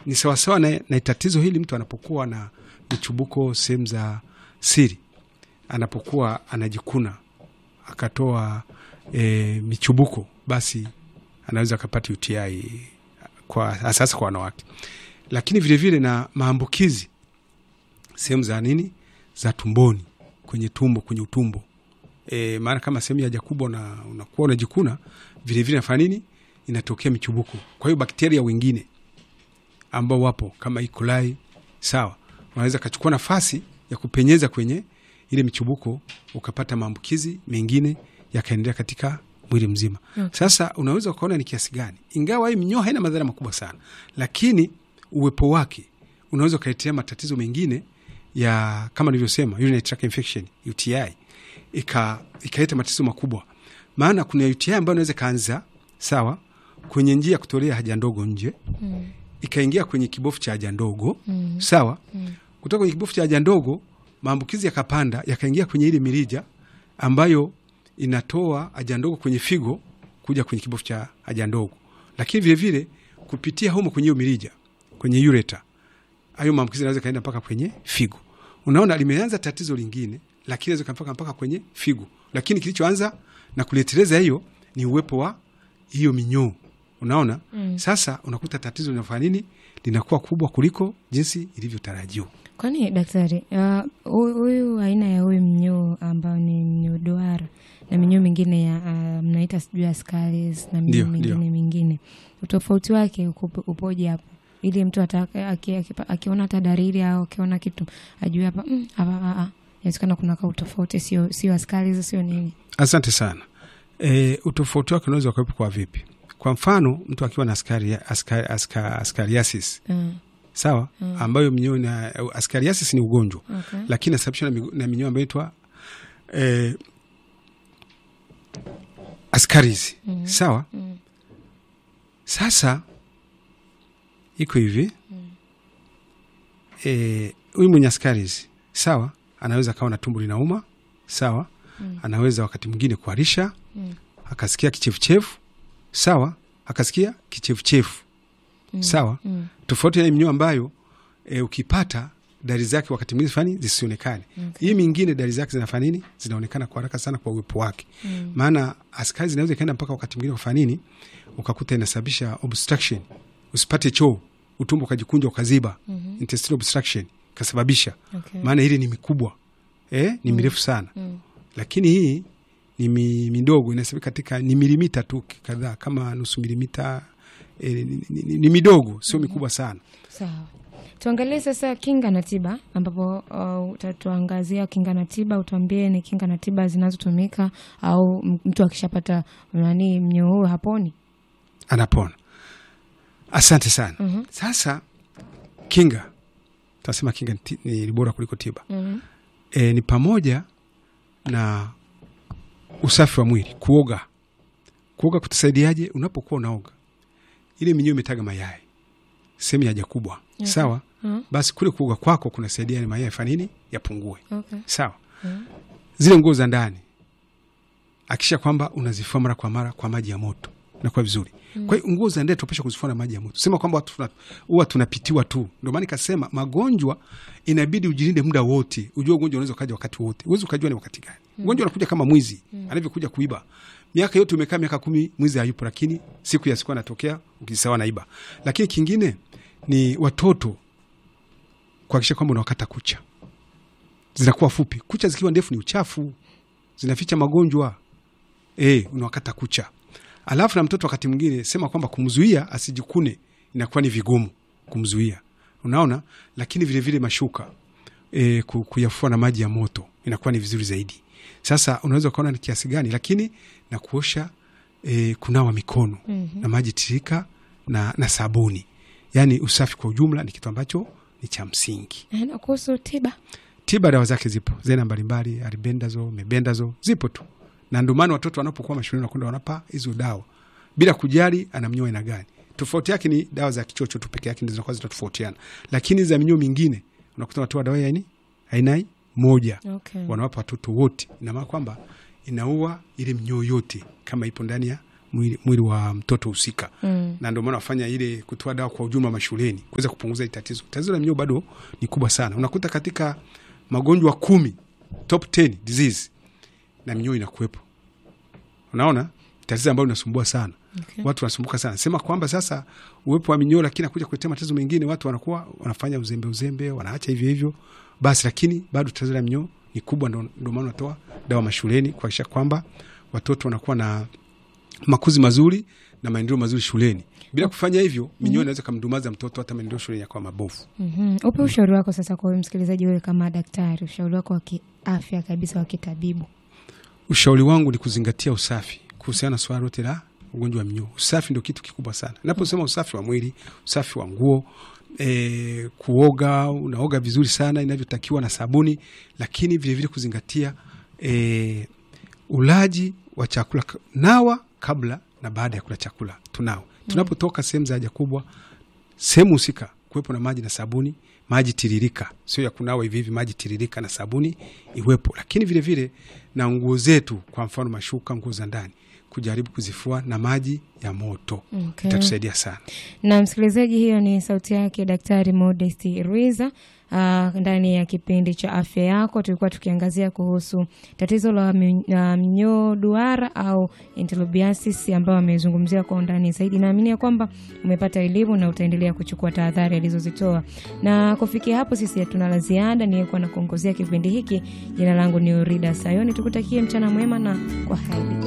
ni sawasawa na, na tatizo hili mtu anapokuwa na michubuko sehemu za siri, anapokuwa anajikuna akatoa e, michubuko, basi anaweza akapata UTI kwa sasa kwa wanawake, lakini vilevile vile na maambukizi sehemu za nini za tumboni, kwenye tumbo, kwenye utumbo e, maana kama sehemu ya haja kubwa na unakuwa unajikuna vilevile, nafanya nini, inatokea michubuko. Kwa hiyo bakteria wengine ambao wapo kama E. coli sawa, wanaweza kachukua nafasi ya kupenyeza kwenye ile michubuko, ukapata maambukizi mengine yakaendelea katika mwili mzima. Okay. Sasa unaweza ukaona ni kiasi gani, ingawa hii minyoo haina madhara makubwa sana, lakini uwepo wake unaweza ukaletea matatizo mengine ya kama nilivyosema, urinary tract infection UTI, ika ikaleta matatizo makubwa. Maana kuna UTI ambayo inaweza kaanza sawa kwenye njia ya kutolea haja ndogo nje Mm. ikaingia kwenye kibofu cha haja ndogo Mm. sawa. Mm. Kutoka kwenye kibofu cha haja ndogo maambukizi yakapanda yakaingia kwenye ile mirija ambayo inatoa haja ndogo kwenye figo kuja kwenye kibofu cha haja ndogo, lakini vilevile kupitia humo kwenye hiyo mirija kwenye ureta, hayo maambukizi yanaweza kaenda mpaka kwenye figo. Unaona, limeanza tatizo lingine, lakini inaweza mpaka mpaka kwenye figo, lakini kilichoanza na kuleteleza hiyo ni uwepo wa hiyo minyoo. Unaona, Mm. sasa unakuta tatizo linafanya nini, linakuwa kubwa kuliko jinsi ilivyotarajiwa. Kwani daktari, uh, hu- huyu aina ya huyu mnyoo ambao ni mnyoo duara na minyoo mingine ya uh, mnaita sijui askaris na Ndio, minyoo ndio. mingine mingine, utofauti wake uko- upoje hapo, ili mtu ataka- aki- aki- akiona hata dalili au akiona kitu ajue hapa mm, hapa ah, ah, inawezekana kuna ka utofauti, sio sio askaris sio nini. Asante sana. E, utofauti wake unaweza ukawepo kwa vipi? Kwa mfano mtu akiwa na askari, askari, aska, askariasis Mm, sawa, Mm. ambayo minyoo na askariasis ni ugonjwa okay. lakini inasababishwa na, migo- na minyoo ambayo inaitwa e, askaris Mm. sawa. Mm, Sasa iko hivi eh, huyu mwenye askaris sawa, anaweza akawa na tumbo linauma sawa, Mm. anaweza wakati mwingine kuharisha mm, akasikia kichefuchefu sawa, akasikia kichefuchefu mm, sawa, mm, tofauti na hii minyoo ambayo e, ukipata dalili zake wakati mwingine fani zisionekane. Okay. Hii mingine dalili zake zinafanya nini? Zinaonekana kwa haraka sana kwa uwepo wake mm, maana askari zinaweza ikaenda mpaka wakati mwingine kufanya nini, ukakuta inasababisha obstruction, usipate choo, utumbo ukajikunja ukaziba, mhm, intestinal obstruction ikasababisha. okay. Maana hili ni mikubwa eh, ni mirefu sana, Mm, lakini hii ni mi, midogo, inasababika katika ni milimita tu kadhaa, kama nusu milimita eh, ni, ni, ni, ni midogo, sio mikubwa sana. Sawa, tuangalie sasa kinga na tiba, ambapo uh, utatuangazia kinga na tiba. Utuambie ni kinga na tiba zinazotumika au m- mtu akishapata nani mnyoo huo haponi. Anapona. Asante sana. Mhm, Sasa kinga, tunasema kinga ni ti- ni bora kuliko tiba. mhm, e, ni pamoja na usafi wa mwili, kuoga. Kuoga kutasaidiaje? Unapokuwa unaoga, ile minyoo imetaga mayai sehemu ya haja kubwa, Okay. sawa. mhm, Basi kule kuoga kwako kunasaidia yale mayai yafanye nini? Yapungue, okay, sawa. mhm, Zile nguo za ndani, akisha kwamba unazifua mara kwa mara kwa maji ya moto, inakuwa vizuri. Kwa hiyo nguo za ndani tupasha kuzifua na maji ya moto, sema kwamba watu tuna- huwa tunapitiwa tu. Ndio maana nikasema magonjwa inabidi ujilinde muda wote. Ujue ugonjwa unaweza ukaja wakati wote, huwezi ukajua ni wakati gani. Ugonjwa unakuja kama mwizi anavyokuja kuiba. Miaka yote umekaa miaka kumi, mwizi hayupo, lakini siku ya siku anatokea, ukisawa naiba. Lakini kingine ni watoto kuhakikisha kwamba unawakata kucha, zinakuwa fupi. Kucha zikiwa ndefu ni uchafu, zinaficha magonjwa. E, unawakata kucha. Alafu na mtoto wakati mwingine sema kwamba kumzuia asijikune inakuwa ni vigumu kumzuia, unaona. Lakini vilevile vile mashuka e, ku- kuyafua na maji ya moto inakuwa ni vizuri zaidi. Sasa unaweza ukaona ni kiasi gani, lakini na kuosha e, kunawa mikono mhm. na maji tirika na, na sabuni, yaani usafi kwa ujumla ni kitu ambacho ni cha msingi. Eh, Na kuhusu tiba Tiba dawa zake zipo zena mbalimbali, aribendazo, mebendazo zipo tu, na ndio maana watoto wanapokuwa mashuleni wanakwenda wanapa hizo dawa bila kujali ana mnyoo aina gani. Tofauti yake ni dawa za kichocho tu peke yake ndio zinakuwa zinatofautiana, lakini za minyoo mingine unakuta wanatoa dawa ya aina aina moja okay. wanawapa watoto wote. Ina maana kwamba inaua ile minyoo yote kama ipo ndani ya mwili, mwili wa mtoto husika Mm. na ndio maana wafanya ile kutoa dawa kwa ujumla mashuleni kuweza kupunguza hili tatizo. Tatizo la minyoo bado ni kubwa sana, unakuta katika magonjwa kumi top 10 disease na minyoo inakuwepo. Unaona tatizo ambalo linasumbua sana Okay. watu wanasumbuka sana, sema kwamba sasa uwepo wa minyoo, lakini akuja kuletea matatizo mengine, watu wanakuwa wanafanya uzembe uzembe, wanaacha hivyo hivyo basi, lakini bado tatizo la minyoo ni kubwa. Ndo ndo maana wanatoa dawa mashuleni kuhakikisha kwamba watoto wanakuwa na makuzi mazuri na maendeleo mazuri shuleni. Bila kufanya hivyo, minyoo inaweza kamdumaza mtoto, hata maendeleo shuleni yakawa mabovu. Mhm. Upe ushauri wako sasa kwa huyu msikilizaji, wewe kama daktari, ushauri wako wa kiafya kabisa wa kitabibu. Ushauri wangu ni kuzingatia usafi kuhusiana na swala lote la ugonjwa wa minyoo. Usafi ndio kitu kikubwa sana. Naposema usafi wa mwili, usafi wa nguo, e, kuoga, unaoga vizuri sana inavyotakiwa na sabuni, lakini vilevile vile kuzingatia e, ulaji wa chakula, nawa kabla na baada ya kula chakula. Tunao tunapotoka sehemu za haja kubwa, sehemu husika kuwepo na maji na sabuni, maji tiririka, sio ya kunawa hivi hivi, maji tiririka na sabuni iwepo, lakini vilevile vile, na nguo zetu, kwa mfano mashuka, nguo za ndani kujaribu kuzifua na maji ya moto Okay. itatusaidia sana. Na msikilizaji, hiyo ni sauti yake Daktari Modest Rwiza. Uh, ndani ya kipindi cha afya yako tulikuwa tukiangazia kuhusu tatizo la mi- la mnyoo duara au enterobiasis ambayo amezungumzia kwa undani zaidi. Naamini ya kwamba umepata elimu na utaendelea kuchukua tahadhari alizozitoa, na kufikia hapo sisi hatuna la ziada. Niyekuwa na kuongozea kipindi hiki, jina langu ni Urida Sayoni. Tukutakie mchana mwema na kwa heri.